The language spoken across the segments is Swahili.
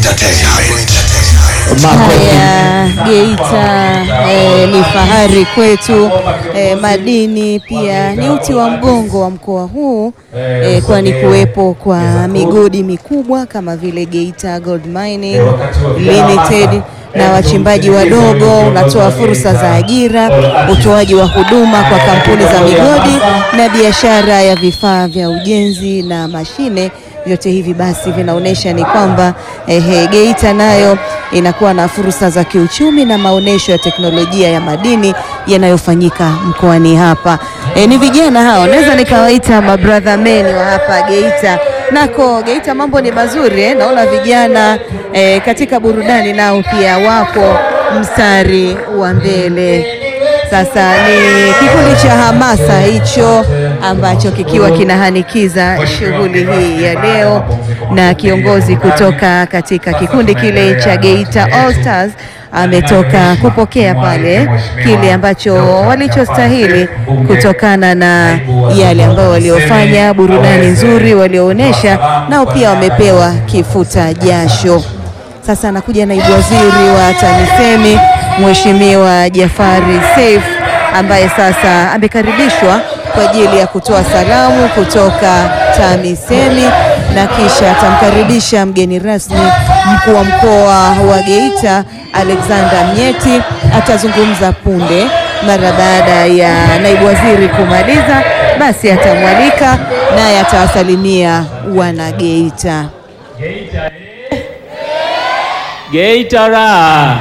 Entertainment. Haya, Geita eh, ni fahari kwetu eh, madini pia ni uti wa mgongo wa mkoa huu eh, kwani kuwepo kwa migodi mikubwa kama vile Geita Gold Mining Limited na wachimbaji wadogo, unatoa fursa za ajira, utoaji wa huduma kwa kampuni za migodi na biashara ya vifaa vya ujenzi na mashine. Vyote hivi basi vinaonyesha ni kwamba ehe, Geita nayo inakuwa na fursa za kiuchumi na maonesho ya teknolojia ya madini yanayofanyika mkoani hapa. E, ni vijana hao, naweza nikawaita mabrother men wa hapa Geita. Nako Geita mambo ni mazuri eh? Naona vijana eh, katika burudani nao pia wapo mstari wa mbele. Sasa ni kikundi cha hamasa hicho ambacho kikiwa kinahanikiza shughuli hii ya leo, na kiongozi kutoka katika kikundi kile cha Geita All Stars ametoka kupokea pale kile ambacho walichostahili kutokana na yale ambayo waliofanya, burudani nzuri walioonyesha, nao pia wamepewa kifuta jasho. Sasa anakuja naibu waziri wa TAMISEMI Mheshimiwa Jafari Seif ambaye sasa amekaribishwa kwa ajili ya kutoa salamu kutoka TAMISEMI na kisha atamkaribisha mgeni rasmi mkuu wa mkoa wa Geita Alexander Mnyeti. Atazungumza punde mara baada ya naibu waziri kumaliza, basi atamwalika naye atawasalimia wana Geita. Geita ra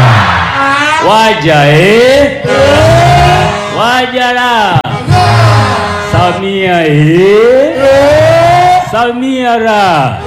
waja eh? waja ra Samia eh? Samia ra.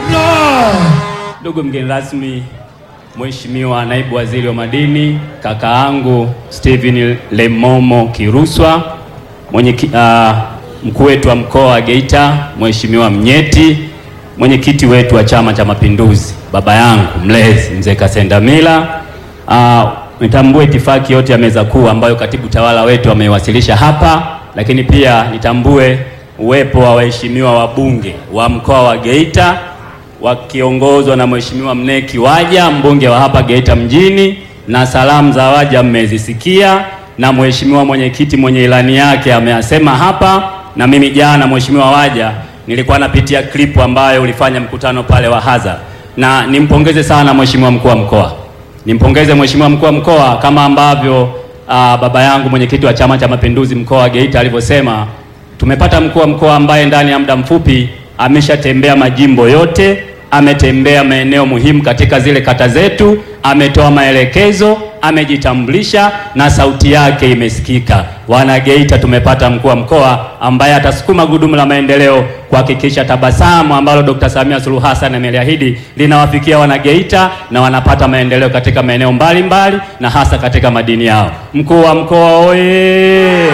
Ndugu mgeni rasmi, Mheshimiwa naibu waziri wa madini, kakaangu Steven Lemomo Kiruswa, mwenye uh, mkuu wetu wa mkoa wa Geita, Mheshimiwa Mnyeti, mwenyekiti wetu wa Chama cha Mapinduzi, baba yangu mlezi mzee Kasendamila. Uh, nitambue itifaki yote ya meza kuu ambayo katibu tawala wetu ameiwasilisha hapa, lakini pia nitambue uwepo wa waheshimiwa wabunge wa mkoa wa Geita wakiongozwa na Mheshimiwa Mneki Waja, mbunge wa hapa Geita mjini, na salamu za Waja mmezisikia, na mheshimiwa mwenyekiti mwenye ilani yake ameyasema hapa, na mimi jana, Mheshimiwa Waja, nilikuwa napitia klipu ambayo ulifanya mkutano pale wa hadhara, na nimpongeze sana mheshimiwa mkuu wa mkoa, nimpongeze mheshimiwa mkuu wa mkoa kama ambavyo aa, baba yangu mwenyekiti wa Chama cha Mapinduzi mkoa wa Geita alivyosema, tumepata mkuu wa mkoa ambaye ndani ya muda mfupi ameshatembea majimbo yote, ametembea maeneo muhimu katika zile kata zetu, ametoa maelekezo, amejitambulisha na sauti yake imesikika. Wana Geita tumepata mkuu wa mkoa ambaye atasukuma gudumu la maendeleo kuhakikisha tabasamu ambalo Dr. Samia Suluhu Hassan ameliahidi linawafikia wana Geita na wanapata maendeleo katika maeneo mbalimbali na hasa katika madini yao. Mkuu wa mkoa oye!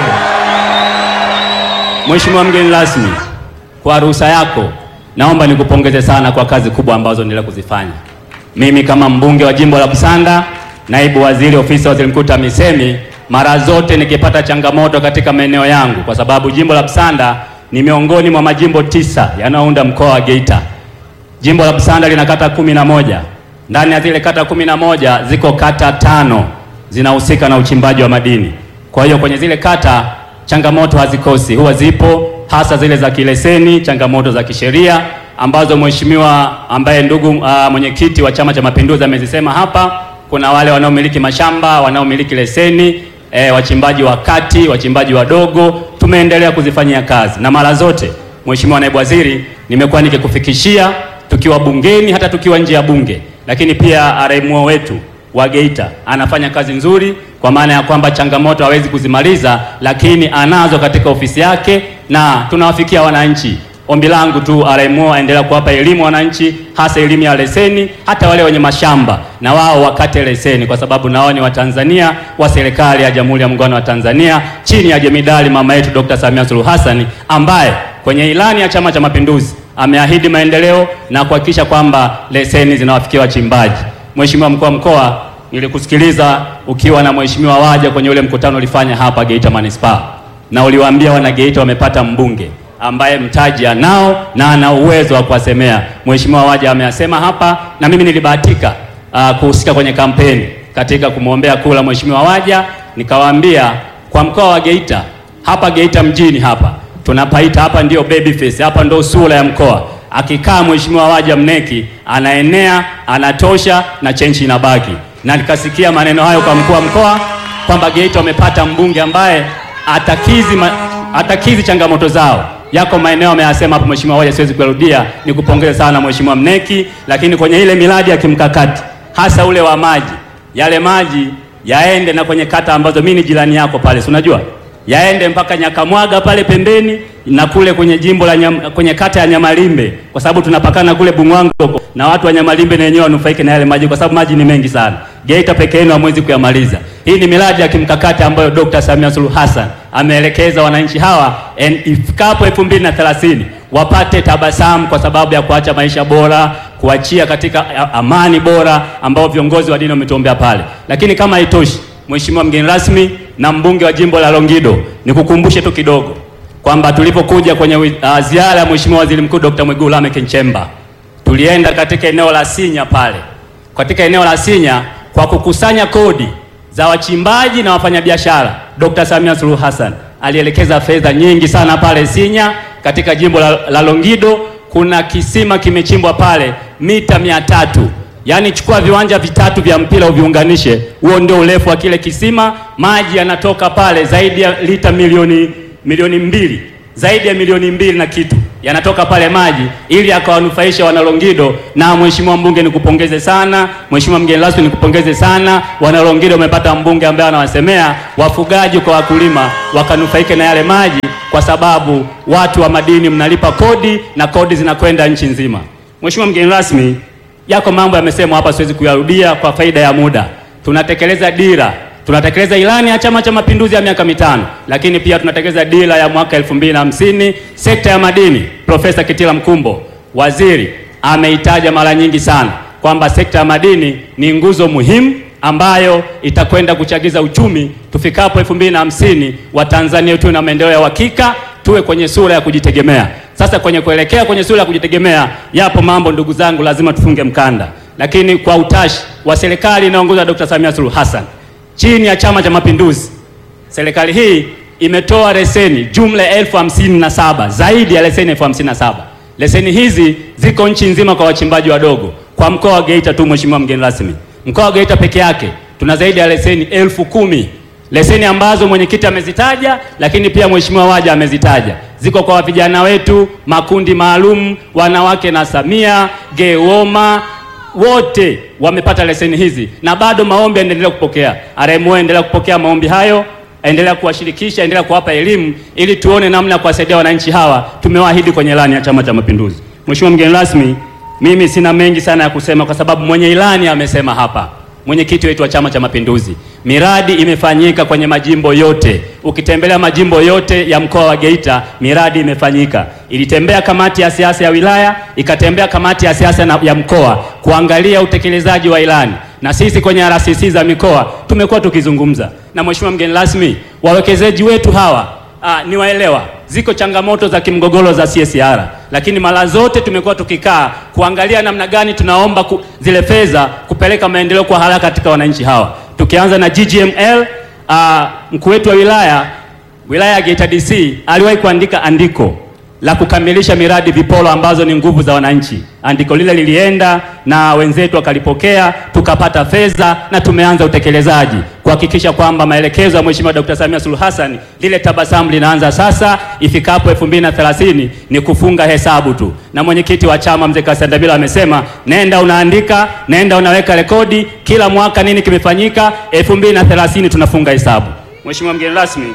Mheshimiwa mgeni rasmi, kwa ruhusa yako naomba nikupongeze sana kwa kazi kubwa ambazo endelea kuzifanya. Mimi kama mbunge wa jimbo la Busanda, naibu waziri ofisi ya waziri mkuu TAMISEMI, mara zote nikipata changamoto katika maeneo yangu, kwa sababu jimbo la Busanda ni miongoni mwa majimbo tisa yanayounda mkoa wa Geita. Jimbo la Busanda lina kata kumi na moja. Ndani ya zile kata kumi na moja ziko kata tano zinahusika na uchimbaji wa madini. Kwa hiyo kwenye zile kata changamoto hazikosi, huwa zipo hasa zile za kileseni, changamoto za kisheria ambazo mheshimiwa ambaye ndugu uh, mwenyekiti wa Chama cha Mapinduzi amezisema hapa. Kuna wale wanaomiliki mashamba, wanaomiliki leseni, eh, wachimbaji wa kati, wachimbaji wadogo, tumeendelea kuzifanyia kazi na mara zote, mheshimiwa naibu waziri, nimekuwa nikikufikishia tukiwa bungeni, hata tukiwa nje ya bunge, lakini pia RMO wetu wa Geita anafanya kazi nzuri, kwa maana ya kwamba changamoto hawezi kuzimaliza, lakini anazo katika ofisi yake na tunawafikia wananchi. Ombi langu tu RMO aendelea kuwapa elimu wananchi, hasa elimu ya leseni, hata wale wenye mashamba na wao wakate leseni, kwa sababu nao ni Watanzania wa serikali ya Jamhuri ya Muungano wa Tanzania chini ya jemidali mama yetu Dr. Samia Suluhu Hassan ambaye kwenye ilani ya Chama cha Mapinduzi ameahidi maendeleo na kuhakikisha kwamba leseni zinawafikia wachimbaji. Mheshimiwa mkuu wa mkoa, nilikusikiliza ukiwa na mheshimiwa Waja kwenye ule mkutano ulifanya hapa Geita Manispaa, na uliwaambia wana Geita wamepata mbunge ambaye mtaji anao na ana uwezo wa kuwasemea. Mheshimiwa Waja ameyasema hapa, na mimi nilibahatika uh, kuhusika kwenye kampeni katika kumwombea kula Mheshimiwa Waja, nikawaambia kwa mkoa wa Geita hapa Geita mjini hapa tunapaita hapa ndio baby face, hapa ndio sura ya mkoa. Akikaa Mheshimiwa Waja Mneki anaenea, anatosha na chenchi inabaki. Na nikasikia maneno hayo kwa mkuu wa mkoa kwamba Geita wamepata mbunge ambaye atakizi, ma, atakizi changamoto zao. Yako maeneo ameyasema hapo Mheshimiwa Waja, siwezi kurudia. Nikupongeze sana Mheshimiwa Mneki, lakini kwenye ile miradi ya kimkakati hasa ule wa maji, yale maji yaende na kwenye kata ambazo mimi ni jirani yako pale, si unajua yaende mpaka Nyakamwaga pale pembeni na kule kwenye jimbo la nyam, kwenye kata ya Nyamalimbe kwa sababu tunapakana kule Bungwango na watu wa Nyamalimbe na wenyewe wanufaike na yale maji kwa sababu maji ni mengi sana. Geita peke yenu hamwezi kuyamaliza. Hii ni miradi ya kimkakati ambayo Dr. Samia Suluhu Hassan ameelekeza wananchi hawa ifikapo 2030 wapate tabasamu kwa sababu ya kuacha maisha bora, kuachia katika amani bora ambao viongozi wa dini wametuombea pale. Lakini kama haitoshi Mheshimiwa mgeni rasmi na mbunge wa jimbo la Longido, nikukumbushe tu kidogo kwamba tulipokuja kwenye uh, ziara ya Mheshimiwa Waziri Mkuu Dr. Mwigulu Lameck Nchemba, tulienda katika eneo la Sinya pale, katika eneo la Sinya kwa kukusanya kodi za wachimbaji na wafanyabiashara. Dr. Samia Suluhu Hassan alielekeza fedha nyingi sana pale Sinya katika jimbo la, la Longido. Kuna kisima kimechimbwa pale mita mia tatu Yaani chukua viwanja vitatu vya mpira uviunganishe, huo ndio urefu wa kile kisima. Maji yanatoka pale zaidi ya lita milioni milioni mbili, zaidi ya milioni mbili na kitu yanatoka pale maji, ili akawanufaisha wanalongido. Na mheshimiwa mbunge, nikupongeze sana. Mheshimiwa mgeni rasmi, nikupongeze sana. Wanalongido wamepata mbunge ambaye anawasemea wafugaji kwa wakulima wakanufaike na yale maji, kwa sababu watu wa madini mnalipa kodi na kodi zinakwenda nchi nzima. Mheshimiwa mgeni rasmi Yako mambo yamesemwa hapa, siwezi kuyarudia kwa faida ya muda. Tunatekeleza dira, tunatekeleza ilani ya Chama cha Mapinduzi ya miaka mitano, lakini pia tunatekeleza dira ya mwaka elfu mbili na hamsini. Sekta ya madini, Profesa Kitila Mkumbo waziri ameitaja mara nyingi sana kwamba sekta ya madini ni nguzo muhimu ambayo itakwenda kuchagiza uchumi tufikapo elfu mbili na hamsini. Watanzania tuwe na maendeleo ya uhakika, tuwe kwenye sura ya kujitegemea. Sasa kwenye kuelekea kwenye sura ya kujitegemea, yapo mambo ndugu zangu, lazima tufunge mkanda, lakini kwa utashi wa serikali inayoongozwa na Dr. Samia Suluhu Hassan chini ya Chama cha Mapinduzi, serikali hii imetoa leseni jumla ya elfu hamsini na saba zaidi ya leseni elfu hamsini na saba Leseni hizi ziko nchi nzima kwa wachimbaji wadogo. Kwa mkoa wa Geita tu, mheshimiwa mgeni rasmi, mkoa wa Geita peke yake tuna zaidi ya leseni elfu kumi leseni ambazo mwenyekiti amezitaja, lakini pia mheshimiwa Waja amezitaja. Ziko kwa vijana wetu, makundi maalum, wanawake na Samia Gewoma, wote wamepata leseni hizi, na bado maombi yanaendelea kupokea. RMO endelea kupokea maombi hayo, endelea kuwashirikisha, endelea kuwapa elimu ili tuone namna ya kuwasaidia wananchi hawa. Tumewaahidi kwenye ilani ya Chama cha Mapinduzi. Mheshimiwa mgeni rasmi, mimi sina mengi sana ya kusema kwa sababu mwenye ilani amesema hapa mwenyekiti wetu wa Chama cha Mapinduzi, miradi imefanyika kwenye majimbo yote. Ukitembelea majimbo yote ya mkoa wa Geita, miradi imefanyika. Ilitembea kamati ya siasa ya wilaya, ikatembea kamati ya siasa ya mkoa kuangalia utekelezaji wa ilani, na sisi kwenye RCC za mikoa tumekuwa tukizungumza na mheshimiwa mgeni rasmi. Wawekezaji wetu hawa aa, ni waelewa ziko changamoto za kimgogoro za CSR, lakini mara zote tumekuwa tukikaa kuangalia namna gani tunaomba ku, zile fedha kupeleka maendeleo kwa haraka katika wananchi hawa, tukianza na GGML. Uh, mkuu wetu wa wilaya wilaya ya Geita DC aliwahi kuandika andiko la kukamilisha miradi vipolo ambazo ni nguvu za wananchi. Andiko lile lilienda na wenzetu wakalipokea, tukapata fedha na tumeanza utekelezaji kuhakikisha kwamba maelekezo ya Mheshimiwa Dr. Samia Suluhu Hassan, lile tabasamu linaanza sasa. Ifikapo 2030 ni kufunga hesabu tu, na mwenyekiti wa chama mzee Kasandabila amesema nenda unaandika, nenda unaweka rekodi kila mwaka nini kimefanyika. 2030 tunafunga hesabu. Mheshimiwa mgeni rasmi,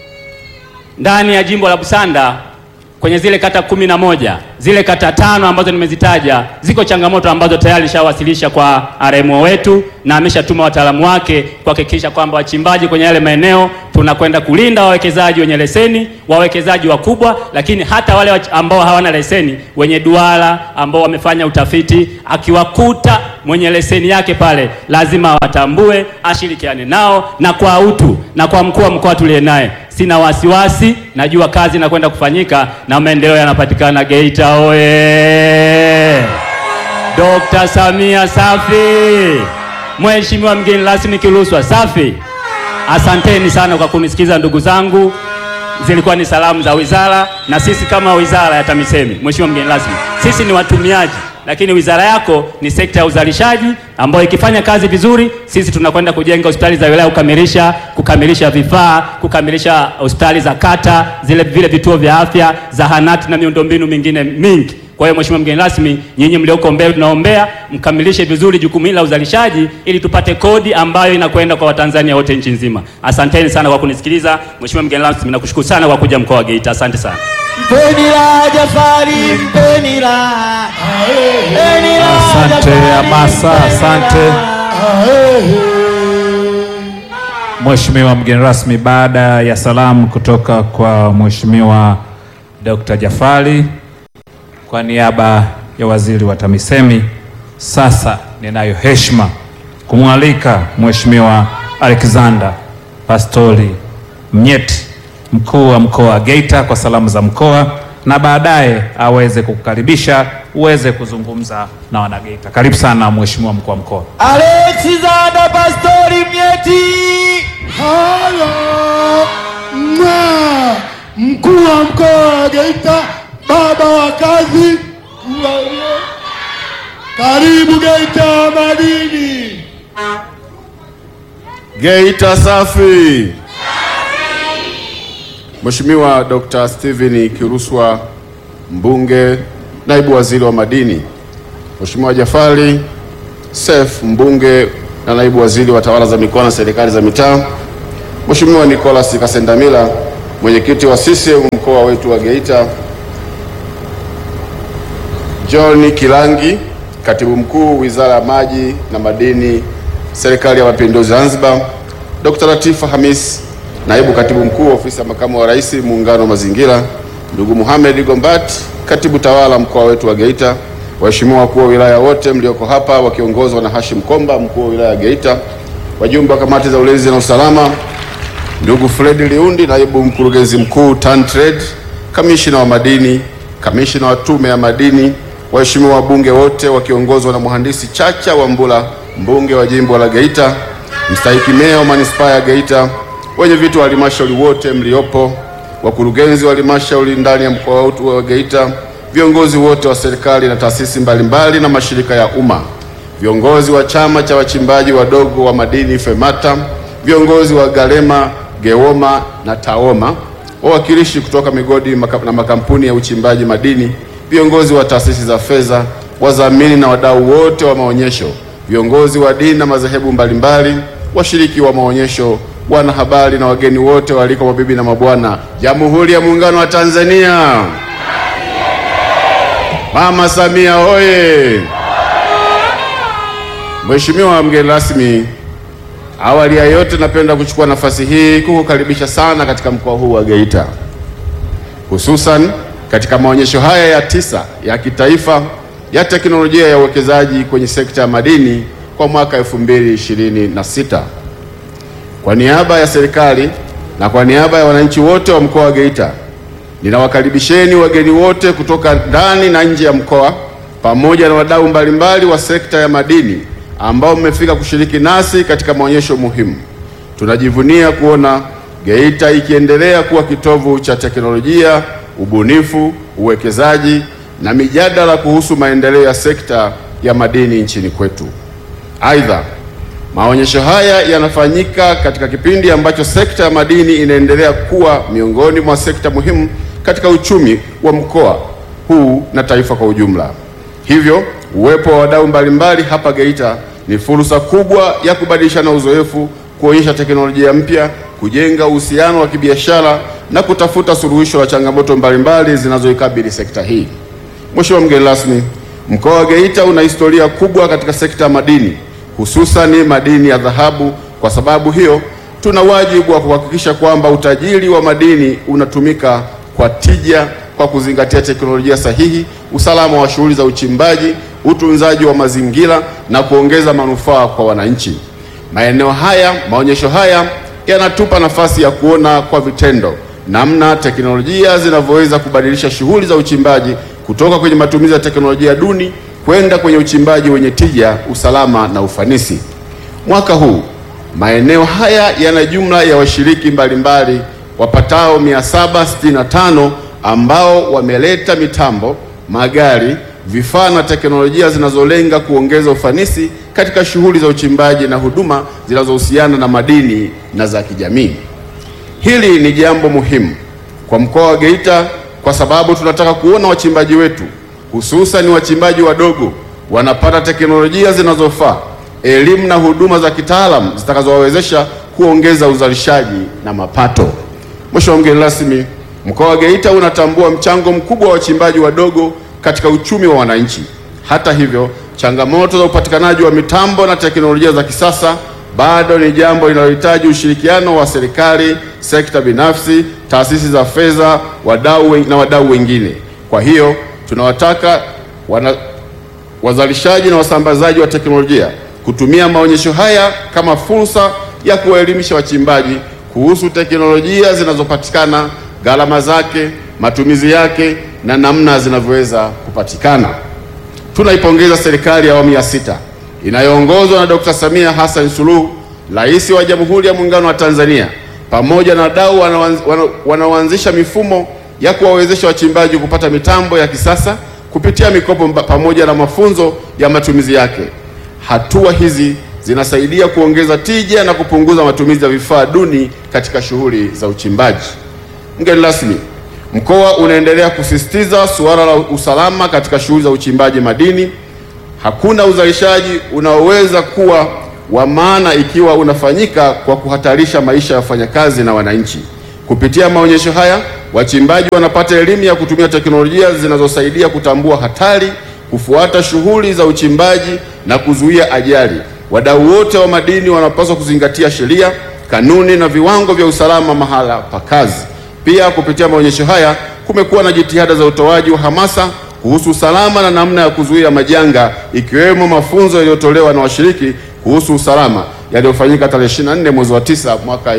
ndani ya jimbo la Busanda kwenye zile kata kumi na moja zile kata tano ambazo nimezitaja ziko changamoto ambazo tayari shawasilisha kwa RMO wetu na ameshatuma wataalamu wake kuhakikisha kwamba wachimbaji kwenye yale maeneo tunakwenda kulinda wawekezaji wenye leseni, wawekezaji wakubwa, lakini hata wale ambao hawana leseni, wenye duara ambao wamefanya utafiti, akiwakuta mwenye leseni yake pale lazima watambue, ashirikiane nao na kwa utu na kwa mkuu wa mkoa tuliye naye sina wasiwasi, najua kazi inakwenda kufanyika na maendeleo yanapatikana Geita oye! Dr. Samia safi! Mheshimiwa mgeni rasmi Kiluswa safi! Asanteni sana kwa kunisikiza ndugu zangu, zilikuwa ni salamu za wizara, na sisi kama wizara ya TAMISEMI, Mheshimiwa mgeni rasmi, sisi ni watumiaji, lakini wizara yako ni sekta ya uzalishaji ambayo ikifanya kazi vizuri, sisi tunakwenda kujenga hospitali za wilaya, kukamilisha kukamilisha vifaa, kukamilisha hospitali za kata, zile vile vituo vya afya, zahanati na miundombinu mingine mingi. Kwa hiyo Mheshimiwa mgeni rasmi, nyinyi mlioko mbele, tunaombea mkamilishe vizuri jukumu hili la uzalishaji ili tupate kodi ambayo inakwenda kwa Watanzania wote nchi nzima. Asanteni sana kwa kunisikiliza. Mheshimiwa mgeni rasmi, nakushukuru sana kwa kuja mkoa wa Geita. Asante sana. Mpeni la Jafari, mpeni la. Mpeni la Asante Jafari, Amasa, mpeni asante. la. Mheshimiwa mgeni rasmi, baada ya salamu kutoka kwa Mheshimiwa Dr. Jafari kwa niaba ya waziri wa TAMISEMI, sasa ninayo heshima kumwalika Mheshimiwa Alexander Pastori Mnyeti, mkuu wa mkoa wa Geita kwa salamu za mkoa, na baadaye aweze kukukaribisha uweze kuzungumza na wanageita. Karibu sana Mheshimiwa mkuu wa mkoa. Alexander Pastori Mnyeti. Halo mwa mkuu wa mkoa wa Geita, baba wa kazi, Kuwa- karibu Geita madini. Geita safi. Mheshimiwa Dr. Steven Kiruswa mbunge, naibu waziri wa madini. Mheshimiwa Jafari Seif mbunge na naibu waziri wa tawala za mikoa na serikali za mitaa. Mheshimiwa Nicholas Kasendamila mwenyekiti wa CCM mkoa wetu wa Geita. John Kilangi katibu mkuu wizara ya maji na madini serikali ya mapinduzi Zanzibar. Dr. Latifa Hamis naibu katibu mkuu ofisi ya makamu wa rais muungano wa mazingira. Ndugu Mohamed Gombat katibu tawala mkoa wetu wa Geita. Waheshimiwa wakuu wa wilaya wote mlioko hapa wakiongozwa na Hashim Komba mkuu wa wilaya ya Geita. Wajumbe wa kamati za ulinzi na usalama ndugu Fred Liundi, naibu mkurugenzi mkuu TanTrade, kamishina wa madini, kamishina wa tume ya madini, waheshimiwa wabunge wote wakiongozwa na mhandisi Chacha Wambula, mbunge wa jimbo la Geita, mstahiki meya wa manispaa ya Geita, wenye viti wa halmashauri wote mliopo, wakurugenzi wa halmashauri ndani ya mkoa wetu wa Geita, viongozi wote wa serikali na taasisi mbalimbali na mashirika ya umma, viongozi wa chama cha wachimbaji wadogo wa madini FEMATA, viongozi wa Galema, Gewoma na Taoma, wawakilishi kutoka migodi maka- na makampuni ya uchimbaji madini, viongozi wa taasisi za fedha, wadhamini na wadau wote wa maonyesho, viongozi wa dini na madhehebu mbalimbali, washiriki wa maonyesho, wanahabari na wageni wote waalikwa, mabibi na mabwana, Jamhuri ya Muungano wa Tanzania. Mama Samia oye! Mheshimiwa mgeni rasmi, awali ya yote napenda kuchukua nafasi hii kukukaribisha sana katika mkoa huu wa Geita, hususan katika maonyesho haya ya tisa ya kitaifa ya teknolojia ya uwekezaji kwenye sekta ya madini kwa mwaka 2026. Kwa niaba ya serikali na kwa niaba ya wananchi wote wa mkoa wa Geita, ninawakaribisheni wageni wote kutoka ndani na nje ya mkoa pamoja na wadau mbalimbali wa sekta ya madini ambao mmefika kushiriki nasi katika maonyesho muhimu. Tunajivunia kuona Geita ikiendelea kuwa kitovu cha teknolojia, ubunifu, uwekezaji na mijadala kuhusu maendeleo ya sekta ya madini nchini kwetu. Aidha, maonyesho haya yanafanyika katika kipindi ambacho sekta ya madini inaendelea kuwa miongoni mwa sekta muhimu katika uchumi wa mkoa huu na taifa kwa ujumla. Hivyo, uwepo wa wadau mbalimbali hapa Geita ni fursa kubwa ya kubadilishana uzoefu, kuonyesha teknolojia mpya, kujenga uhusiano wa kibiashara na kutafuta suluhisho la changamoto mbalimbali zinazoikabili sekta hii. Mheshimiwa mgeni rasmi, mkoa wa Geita una historia kubwa katika sekta ya madini, hususani madini ya dhahabu. Kwa sababu hiyo, tuna wajibu wa kuhakikisha kwamba utajiri wa madini unatumika kwa tija kwa kuzingatia teknolojia sahihi, usalama wa shughuli za uchimbaji, utunzaji wa mazingira na kuongeza manufaa kwa wananchi. Maeneo haya, maonyesho haya yanatupa nafasi ya kuona kwa vitendo namna teknolojia zinavyoweza kubadilisha shughuli za uchimbaji kutoka kwenye matumizi ya teknolojia duni kwenda kwenye uchimbaji wenye tija, usalama na ufanisi. Mwaka huu maeneo haya yana jumla ya washiriki mbalimbali wapatao 765 ambao wameleta mitambo, magari, vifaa na teknolojia zinazolenga kuongeza ufanisi katika shughuli za uchimbaji na huduma zinazohusiana na madini na za kijamii. Hili ni jambo muhimu kwa mkoa wa Geita kwa sababu tunataka kuona wachimbaji wetu hususan wachimbaji wadogo wanapata teknolojia zinazofaa, elimu na huduma za kitaalamu zitakazowawezesha kuongeza uzalishaji na mapato. Mheshimiwa mgeni rasmi, mkoa wa Geita unatambua mchango mkubwa wa wachimbaji wadogo katika uchumi wa wananchi. Hata hivyo, changamoto za upatikanaji wa mitambo na teknolojia za kisasa bado ni jambo linalohitaji ushirikiano wa serikali, sekta binafsi, taasisi za fedha, wadau wen- na wadau wengine. Kwa hiyo tunawataka wana, wazalishaji na wasambazaji wa teknolojia kutumia maonyesho haya kama fursa ya kuwaelimisha wachimbaji kuhusu teknolojia zinazopatikana, gharama zake, matumizi yake na namna zinavyoweza kupatikana. Tunaipongeza serikali ya awamu ya sita inayoongozwa na Dr. Samia Hassan Suluhu, Rais wa Jamhuri ya Muungano wa Tanzania, pamoja na wadau wanaoanz- wana- wanaoanzisha mifumo ya kuwawezesha wachimbaji kupata mitambo ya kisasa kupitia mikopo mba- pamoja na mafunzo ya matumizi yake. Hatua hizi zinasaidia kuongeza tija na kupunguza matumizi ya vifaa duni katika shughuli za uchimbaji. Mgeni rasmi, mkoa unaendelea kusisitiza suala la usalama katika shughuli za uchimbaji madini. Hakuna uzalishaji unaoweza kuwa wa maana ikiwa unafanyika kwa kuhatarisha maisha ya wafanyakazi na wananchi. Kupitia maonyesho haya, wachimbaji wanapata elimu ya kutumia teknolojia zinazosaidia kutambua hatari, kufuata shughuli za uchimbaji na kuzuia ajali. Wadau wote wa madini wanapaswa kuzingatia sheria, kanuni na viwango vya usalama mahala pa kazi. Pia kupitia maonyesho haya kumekuwa na jitihada za utoaji wa hamasa kuhusu usalama na namna ya kuzuia majanga ikiwemo mafunzo yaliyotolewa na washiriki kuhusu usalama yaliyofanyika tarehe 24 mwezi wa 9 mwaka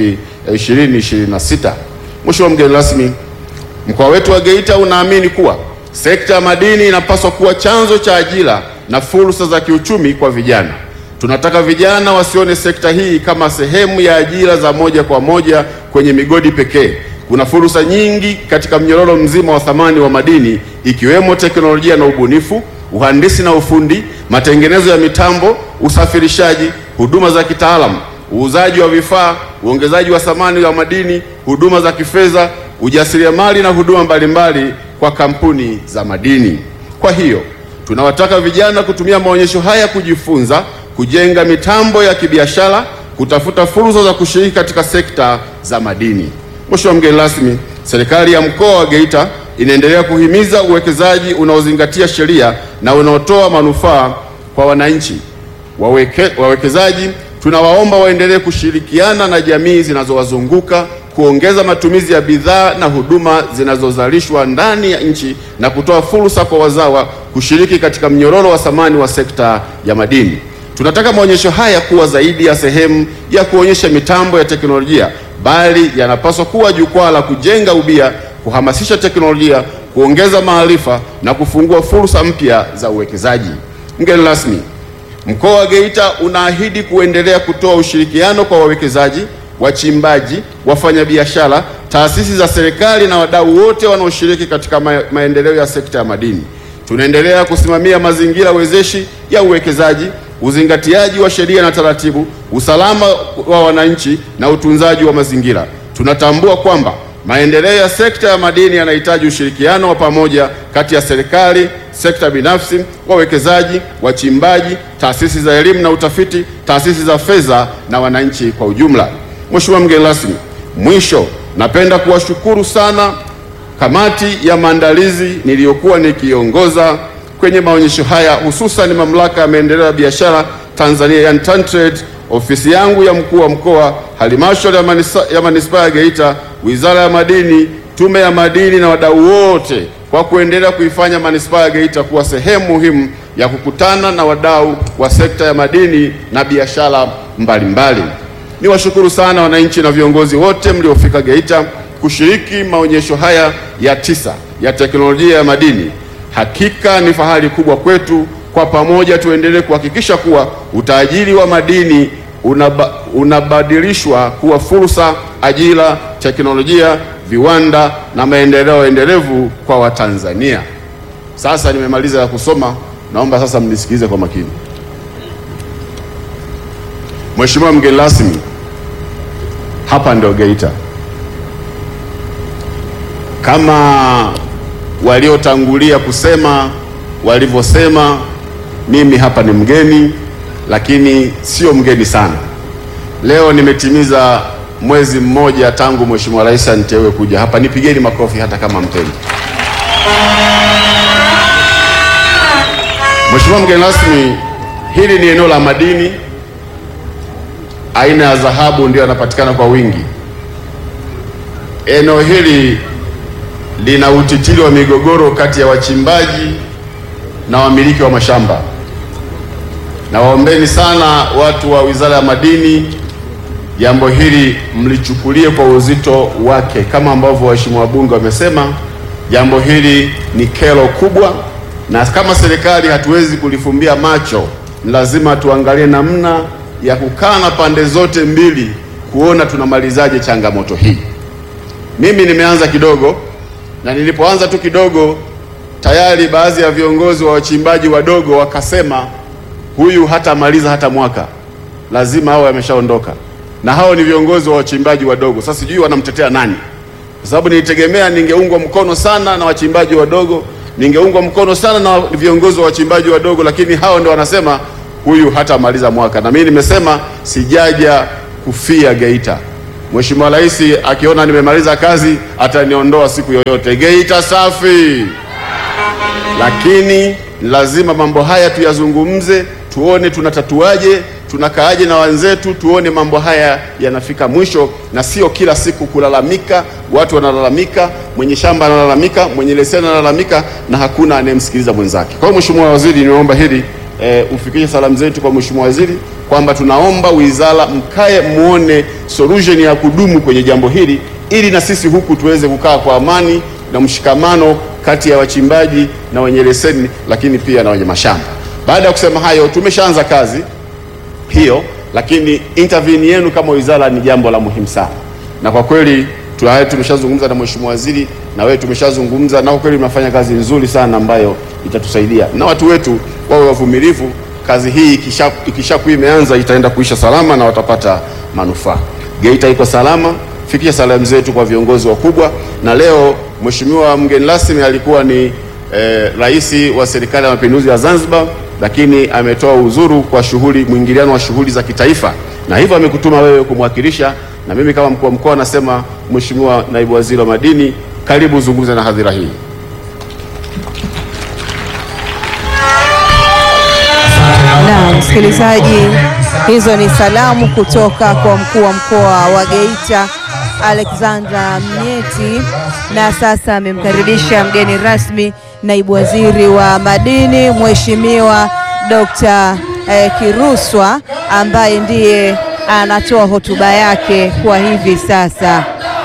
2026. Mheshimiwa mgeni rasmi, mkoa wetu wa Geita unaamini kuwa sekta ya madini inapaswa kuwa chanzo cha ajira na fursa za kiuchumi kwa vijana. Tunataka vijana wasione sekta hii kama sehemu ya ajira za moja kwa moja kwenye migodi pekee. Kuna fursa nyingi katika mnyororo mzima wa thamani wa madini ikiwemo teknolojia na ubunifu, uhandisi na ufundi, matengenezo ya mitambo, usafirishaji, huduma za kitaalamu, uuzaji wa vifaa, uongezaji wa thamani ya madini, huduma za kifedha, ujasiriamali na huduma mbalimbali kwa kampuni za madini. Kwa hiyo tunawataka vijana kutumia maonyesho haya kujifunza, kujenga mitambo ya kibiashara, kutafuta fursa za kushiriki katika sekta za madini. Mheshimiwa mgeni rasmi, serikali ya mkoa wa Geita inaendelea kuhimiza uwekezaji unaozingatia sheria na unaotoa manufaa kwa wananchi. Waweke, wawekezaji tunawaomba waendelee kushirikiana na jamii zinazowazunguka kuongeza matumizi ya bidhaa na huduma zinazozalishwa ndani ya nchi na kutoa fursa kwa wazawa kushiriki katika mnyororo wa thamani wa sekta ya madini. Tunataka maonyesho haya kuwa zaidi ya sehemu ya kuonyesha mitambo ya teknolojia, bali yanapaswa kuwa jukwaa la kujenga ubia, kuhamasisha teknolojia, kuongeza maarifa na kufungua fursa mpya za uwekezaji. Mgeni rasmi, Mkoa wa Geita unaahidi kuendelea kutoa ushirikiano kwa wawekezaji, wachimbaji, wafanyabiashara, taasisi za serikali na wadau wote wanaoshiriki katika ma maendeleo ya sekta ya madini. Tunaendelea kusimamia mazingira wezeshi ya uwekezaji, uzingatiaji wa sheria na taratibu, usalama wa wananchi na utunzaji wa mazingira. Tunatambua kwamba maendeleo ya sekta ya madini yanahitaji ushirikiano wa pamoja kati ya serikali, sekta binafsi, wawekezaji, wachimbaji, taasisi za elimu na utafiti, taasisi za fedha na wananchi kwa ujumla. Mheshimiwa mgeni rasmi, mwisho napenda kuwashukuru sana kamati ya maandalizi niliyokuwa nikiongoza kwenye maonyesho haya, hususan mamlaka ya maendeleo ya biashara Tanzania, yani TanTrade, ofisi yangu ya mkuu wa mkoa, halmashauri ya manisa- ya manispaa ya Geita, wizara ya madini, tume ya madini na wadau wote kwa kuendelea kuifanya manispaa ya Geita kuwa sehemu muhimu ya kukutana na wadau wa sekta ya madini na biashara mbalimbali. niwashukuru sana wananchi na viongozi wote mliofika Geita kushiriki maonyesho haya ya tisa ya teknolojia ya madini. Hakika ni fahari kubwa kwetu. Kwa pamoja tuendelee kuhakikisha kuwa utajiri wa madini unaba, unabadilishwa kuwa fursa, ajira, teknolojia, viwanda na maendeleo endelevu kwa Watanzania. Sasa nimemaliza ya kusoma, naomba sasa mnisikilize kwa makini. Mheshimiwa mgeni rasmi, hapa ndio Geita. Kama waliotangulia kusema walivyosema, mimi hapa ni mgeni, lakini sio mgeni sana. Leo nimetimiza mwezi mmoja tangu Mheshimiwa Rais aniteue kuja hapa. Nipigeni makofi hata kama mpendi. Mheshimiwa mgeni rasmi, hili ni eneo la madini aina ya dhahabu ndio yanapatikana kwa wingi. Eneo hili lina utitiri wa migogoro kati ya wachimbaji na wamiliki wa mashamba. Na waombeni sana watu wa Wizara ya Madini, jambo hili mlichukulie kwa uzito wake, kama ambavyo waheshimiwa wabunge wamesema, jambo hili ni kero kubwa, na kama serikali hatuwezi kulifumbia macho, ni lazima tuangalie namna ya kukaa na pande zote mbili kuona tunamalizaje changamoto hii. Mimi nimeanza kidogo, na nilipoanza tu kidogo, tayari baadhi ya viongozi wa wachimbaji wadogo wakasema huyu hatamaliza hata mwaka, lazima hao ameshaondoka, na hao ni viongozi wa wachimbaji wadogo. Sasa sijui wanamtetea nani, kwa sababu nilitegemea ningeungwa mkono sana na wachimbaji wadogo, ningeungwa mkono sana na viongozi wa wachimbaji wadogo, lakini hao ndio wanasema huyu hatamaliza mwaka. Na mimi nimesema sijaja kufia Geita. Mheshimiwa Rais akiona nimemaliza kazi ataniondoa siku yoyote. Geita safi! Lakini lazima mambo haya tuyazungumze, tuone tunatatuaje, tunakaaje na wenzetu, tuone mambo haya yanafika mwisho, na sio kila siku kulalamika. Watu wanalalamika, mwenye shamba analalamika, mwenye leseni analalamika, na hakuna anayemsikiliza mwenzake. Kwa hiyo Mheshimiwa Waziri, nimeomba hili e, ufikishe salamu zetu kwa Mheshimiwa Waziri kwamba tunaomba wizara mkae muone solution ya kudumu kwenye jambo hili, ili na sisi huku tuweze kukaa kwa amani na mshikamano kati ya wachimbaji na wenye leseni, lakini pia na wenye mashamba. Baada ya kusema hayo, tumeshaanza kazi hiyo, lakini intervene yenu kama wizara ni jambo la muhimu sana, na kwa kweli tayari tumeshazungumza na Mheshimiwa Waziri na wewe tumeshazungumza, na kwa kweli mnafanya kazi nzuri sana ambayo itatusaidia, na watu wetu wawe wavumilivu. Kazi hii ikisha ikishakuwa imeanza itaenda kuisha salama na watapata manufaa. Geita iko salama. Fikisha salamu zetu kwa viongozi wakubwa. Na leo Mheshimiwa mgeni rasmi alikuwa ni eh, Rais wa Serikali ya Mapinduzi ya Zanzibar, lakini ametoa uzuru kwa shughuli mwingiliano wa shughuli za kitaifa, na hivyo amekutuma wewe kumwakilisha, na mimi kama mkuu wa mkoa nasema, Mheshimiwa Naibu Waziri wa Madini, karibu uzungumze na hadhira hii. Na msikilizaji, hizo ni salamu kutoka kwa mkuu wa mkoa wa Geita Alexander Mnyeti, na sasa amemkaribisha mgeni rasmi naibu waziri wa madini Mheshimiwa Dr. eh, Kiruswa ambaye ndiye anatoa hotuba yake kwa hivi sasa.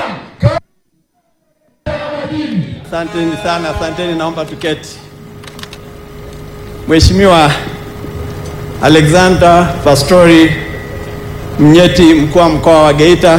Asanteni sana, asanteni, naomba tuketi. Mheshimiwa Alexander Pastori Mnyeti, mkuu wa mkoa wa Geita,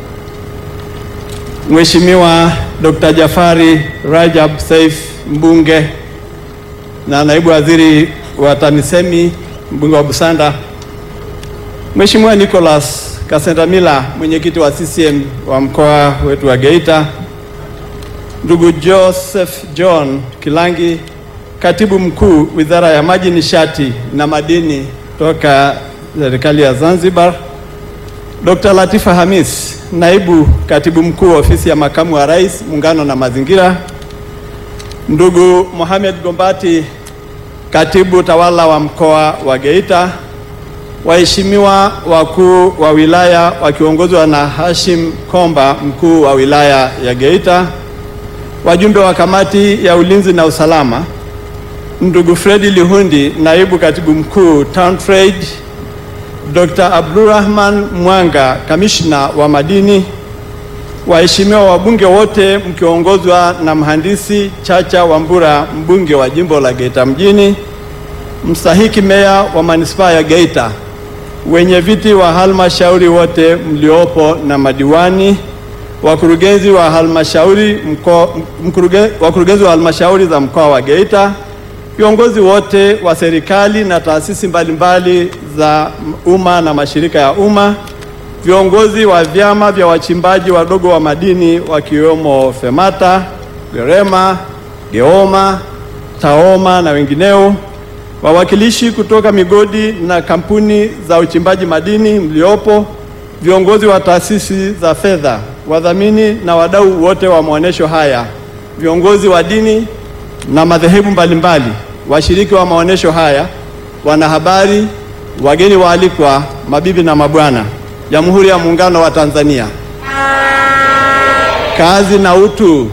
Mheshimiwa Dr. Jafari Rajab Saif, mbunge na naibu waziri wa TAMISEMI, mbunge wa Busanda, Mheshimiwa Nicholas Kasendamila, mwenyekiti wa CCM wa mkoa wetu wa Geita, ndugu Joseph John Kilangi, katibu mkuu Wizara ya Maji, Nishati na Madini toka serikali ya Zanzibar, Dr. Latifa Hamis, naibu katibu mkuu ofisi ya makamu wa rais, muungano na mazingira, ndugu Mohamed Gombati, katibu tawala wa mkoa wa Geita, waheshimiwa wakuu wa wilaya wakiongozwa na Hashim Komba, mkuu wa wilaya ya Geita, wajumbe wa kamati ya ulinzi na usalama, ndugu Fredi Lihundi, naibu katibu mkuu Town Trade, Dr. Abdulrahman Mwanga, kamishna wa madini, waheshimiwa wabunge wote mkiongozwa na mhandisi Chacha Wambura, mbunge wa jimbo la Geita mjini, mstahiki meya wa manispaa ya Geita, wenye viti wa halmashauri wote mliopo na madiwani, wakurugenzi wa halmashauri mko, mkuruge, wakurugenzi wa halmashauri za mkoa wa Geita, viongozi wote wa serikali na taasisi mbalimbali za umma na mashirika ya umma, viongozi wa vyama vya wachimbaji wadogo wa madini wakiwemo FEMATA, GEREMA, GEOMA, TAOMA na wengineo, wawakilishi kutoka migodi na kampuni za uchimbaji madini mliopo, viongozi wa taasisi za fedha, wadhamini na wadau wote wa maonesho haya, viongozi wa dini na madhehebu mbalimbali, washiriki wa maonesho haya, wanahabari, wageni waalikwa, mabibi na mabwana, Jamhuri ya Muungano wa Tanzania. Kazi na utu.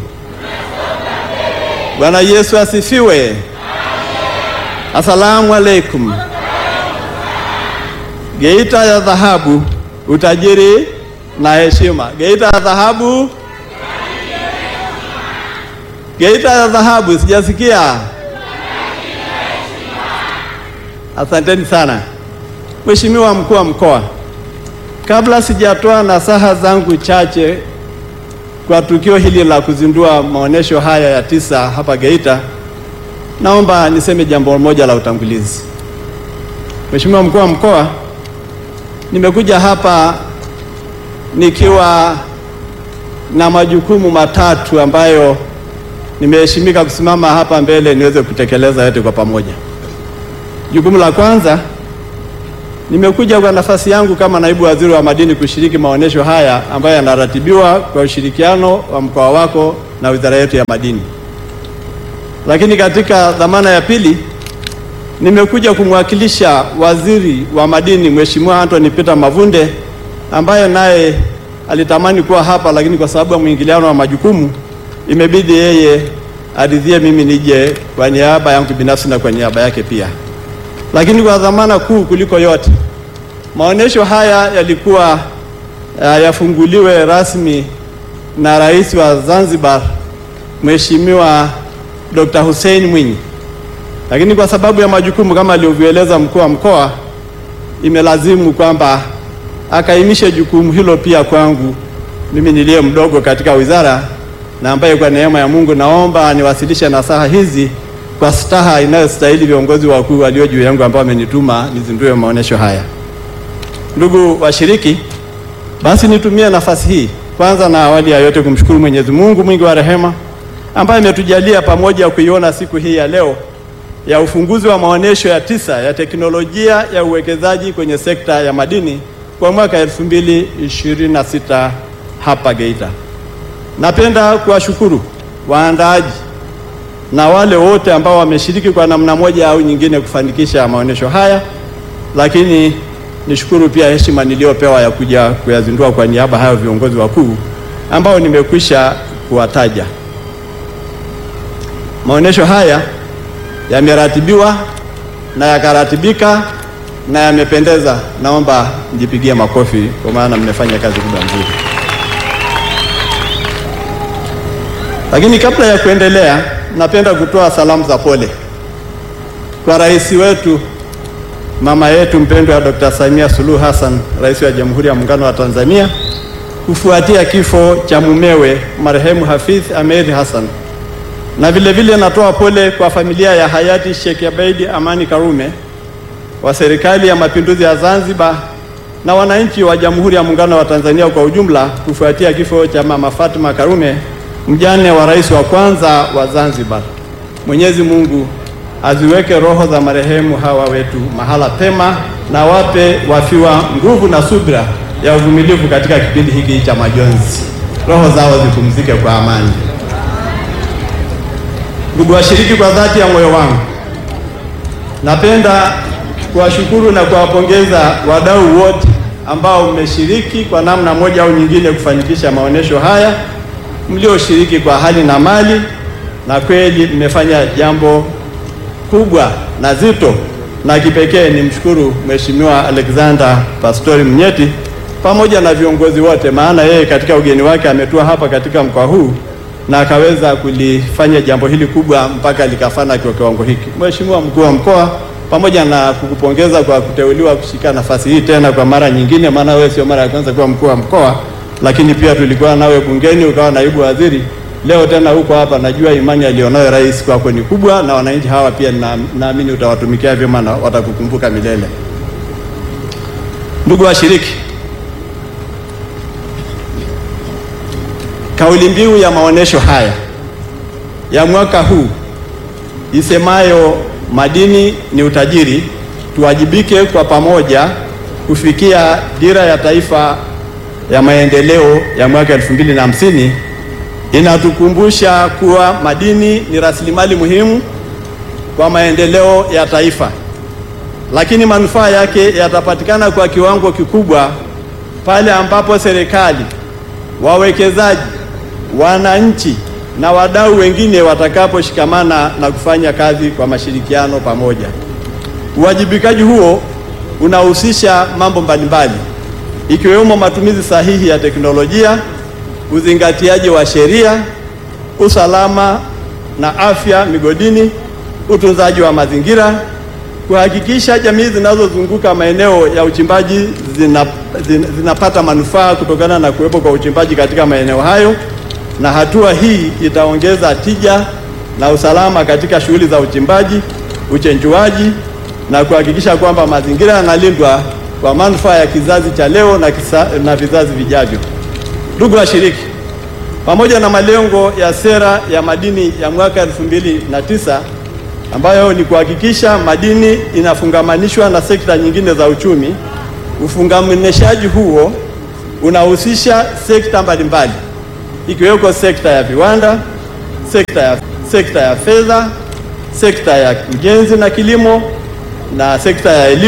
Bwana Yesu asifiwe. Asalamu alaikum. Geita ya dhahabu, utajiri na heshima. Geita ya dhahabu, Geita ya dhahabu, sijasikia. Asanteni sana. Mheshimiwa mkuu wa mkoa, kabla sijatoa nasaha zangu chache kwa tukio hili la kuzindua maonesho haya ya tisa hapa Geita, naomba niseme jambo moja la utangulizi. Mheshimiwa mkuu wa mkoa, nimekuja hapa nikiwa na majukumu matatu ambayo nimeheshimika kusimama hapa mbele niweze kutekeleza yote kwa pamoja. Jukumu la kwanza, nimekuja kwa nafasi yangu kama naibu waziri wa madini kushiriki maonesho haya ambayo yanaratibiwa kwa ushirikiano wa mkoa wako na wizara yetu ya madini. Lakini katika dhamana ya pili, nimekuja kumwakilisha waziri wa madini Mheshimiwa Anthony Peter Mavunde ambaye naye alitamani kuwa hapa, lakini kwa sababu ya mwingiliano wa majukumu imebidi yeye aridhie mimi nije kwa niaba yangu binafsi na kwa niaba yake pia. Lakini kwa dhamana kuu kuliko yote, maonesho haya yalikuwa uh, yafunguliwe rasmi na Rais wa Zanzibar Mheshimiwa Dr. Hussein Mwinyi, lakini kwa sababu ya majukumu kama alivyoeleza mkuu wa mkoa, imelazimu kwamba akaimishe jukumu hilo pia kwangu mimi niliye mdogo katika wizara na ambaye kwa neema ya Mungu naomba niwasilishe nasaha hizi kwa staha inayostahili viongozi wakuu walio juu yangu ambao wamenituma nizindue maonesho haya. Ndugu washiriki, basi nitumie nafasi hii kwanza na awali ya yote kumshukuru Mwenyezi Mungu mwingi wa rehema ambaye ametujalia pamoja kuiona siku hii ya leo ya ufunguzi wa maonesho ya tisa ya teknolojia ya uwekezaji kwenye sekta ya madini kwa mwaka 2026 hapa Geita. Napenda kuwashukuru waandaaji na wale wote ambao wameshiriki kwa namna moja au nyingine kufanikisha maonesho haya, lakini nishukuru pia heshima niliyopewa ya kuja kuyazindua kwa niaba hayo viongozi wakuu ambao nimekwisha kuwataja. Maonesho haya yameratibiwa na yakaratibika na yamependeza. Naomba mjipigie makofi kwa maana mmefanya kazi kubwa nzuri. Lakini kabla ya kuendelea, napenda kutoa salamu za pole kwa rais wetu mama yetu mpendwa Dr. Samia Suluhu Hassan, rais wa Jamhuri ya Muungano wa Tanzania, kufuatia kifo cha mumewe marehemu Hafidh Ameir Hassan, na vile vile natoa pole kwa familia ya hayati Sheikh Abeid Amani Karume wa Serikali ya Mapinduzi ya Zanzibar na wananchi wa Jamhuri ya Muungano wa Tanzania kwa ujumla kufuatia kifo cha mama Fatma Karume mjane wa rais wa kwanza wa Zanzibar. Mwenyezi Mungu aziweke roho za marehemu hawa wetu mahala pema na wape wafiwa nguvu na subira ya uvumilivu katika kipindi hiki cha majonzi. Roho zao zipumzike kwa amani. Ndugu washiriki, kwa dhati ya moyo wangu napenda kuwashukuru na kuwapongeza wadau wote ambao mmeshiriki kwa namna moja au nyingine kufanikisha maonesho haya mlioshiriki kwa hali na mali, na kweli mmefanya jambo kubwa na zito na kipekee nimshukuru Mheshimiwa Alexander Pastori Mnyeti pamoja na viongozi wote, maana yeye katika ugeni wake ametua hapa katika mkoa huu na akaweza kulifanya jambo hili kubwa mpaka likafana kwa kiwango hiki. Mheshimiwa mkuu wa mkoa, pamoja na kukupongeza kwa kuteuliwa kushika nafasi hii tena kwa mara nyingine, maana wewe sio mara ya kwanza kuwa mkuu wa mkoa, lakini pia tulikuwa nawe bungeni ukawa naibu waziri. Leo tena huko hapa, najua imani alionayo rais kwako ni kubwa, na wananchi hawa pia na- naamini utawatumikia vyema na watakukumbuka milele. Ndugu washiriki, kauli mbiu ya maonesho haya ya mwaka huu isemayo madini ni utajiri, tuwajibike kwa pamoja kufikia dira ya taifa ya maendeleo ya mwaka elfu mbili na hamsini inatukumbusha kuwa madini ni rasilimali muhimu kwa maendeleo ya taifa, lakini manufaa yake yatapatikana kwa kiwango kikubwa pale ambapo serikali, wawekezaji, wananchi na wadau wengine watakaposhikamana na kufanya kazi kwa mashirikiano pamoja. Uwajibikaji huo unahusisha mambo mbalimbali ikiwemo matumizi sahihi ya teknolojia, uzingatiaji wa sheria, usalama na afya migodini, utunzaji wa mazingira, kuhakikisha jamii zinazozunguka maeneo ya uchimbaji zina, zina, zinapata manufaa kutokana na kuwepo kwa uchimbaji katika maeneo hayo, na hatua hii itaongeza tija na usalama katika shughuli za uchimbaji, uchenjuaji na kuhakikisha kwamba mazingira yanalindwa kwa manufaa ya kizazi cha leo na, kisa, na vizazi vijavyo. Ndugu washiriki, pamoja na malengo ya sera ya madini ya mwaka elfu mbili na tisa ambayo ni kuhakikisha madini inafungamanishwa na sekta nyingine za uchumi, ufungamanishaji huo unahusisha sekta mbalimbali ikiweko sekta ya viwanda, sekta ya, sekta ya fedha, sekta ya ujenzi na kilimo na sekta ya elimu